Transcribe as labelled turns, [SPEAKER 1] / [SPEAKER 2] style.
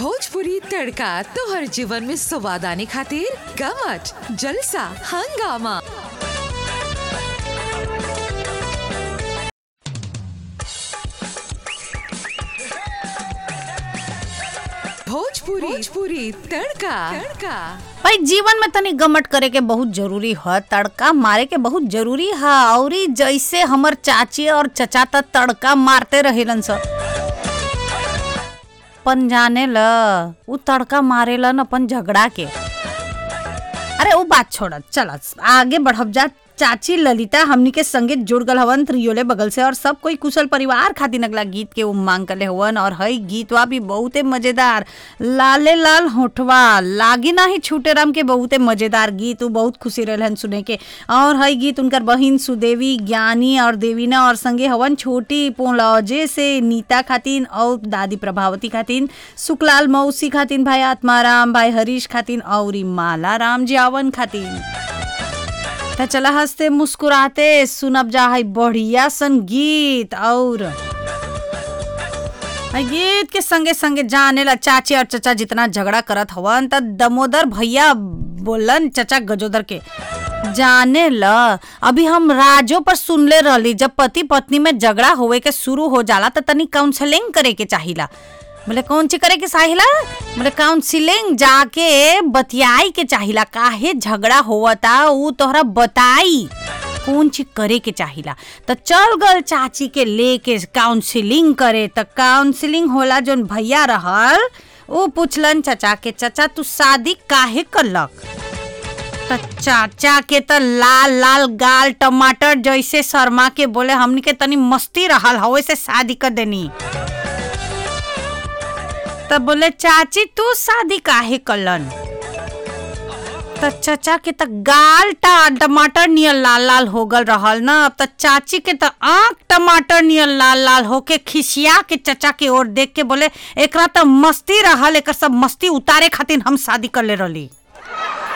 [SPEAKER 1] भोजपुरी तड़का तोहर जीवन में स्वाद आने खातिर गमच जलसा हंगामा भोजपुरी भोजपुरी तड़का तड़का
[SPEAKER 2] भाई जीवन में तनी गमट करे के बहुत जरूरी ह तड़का मारे के बहुत जरूरी ह औरी जैसे हमर चाची और चचा त तड़का मारते रहेलन स पन जाने ल उ तड़का मारेलन अपन झगड़ा के अरे वो बात छोड़ चल आगे बढ़ब जा चाची ललिता हमनी के संगे जुड़ गल हवन त्रियोले बगल से और सब कोई कुशल परिवार खातिर अगला गीत के उम्मांग करले हवन और हई गीतवा भी बहुते मजेदार लाले लाल होठवा लागी नाही छूटे राम के बहुते मजेदार गीत उ बहुत खुशी रहलन सुने के और हई गीत उनकर बहिन सुदेवी ज्ञानी और देवीना और संगे हवन छोटी पोलौजे से नीता खातिन और दादी प्रभावती खातिन सुकलाल मौसी खातिन भाई आत्माराम भाई हरीश खातिन और माला राम जावन खातिन त चला हंसते मुस्कुराते सुनब जा है बढ़िया सन गीत और है गीत के संगे संगे जाने ला चाची और चचा जितना झगड़ा करत हवन त दमोदर भैया बोलन चचा गजोदर के जाने ल अभी हम राजो पर सुनले रहली जब पति पत्नी में झगड़ा होवे के शुरू हो जाला त तनी काउंसलिंग करे के चाहिला बोले कौन ची करे के चाहिला बोले काउंसिलिंग जाके बतियाई के चाहिला काहे झगड़ा होवता ऊ तोहरा बताई कौन चीज करे के चाहिला त चल गल चाची के लेके काउंसिलिंग करे त काउंसिलिंग होला जोन भैया रहल ऊ पूछलन चचा के चचा तू शादी काहे करलक त चाचा के त लाल लाल गाल टमाटर जैसे शर्मा के बोले हमनी के तनी मस्ती रहल हवे से शादी कर देनी तब बोले चाची तू शादी काहे कलन त चचा के त गाल टा टमाटर नियर लाल लाल हो गल रहल न अब त चाची के त आंख टमाटर नियर लाल लाल होके खिसिया के चचा के ओर देख के बोले एकरा त मस्ती रहल एकर सब मस्ती उतारे खातिर हम शादी कर ले रहली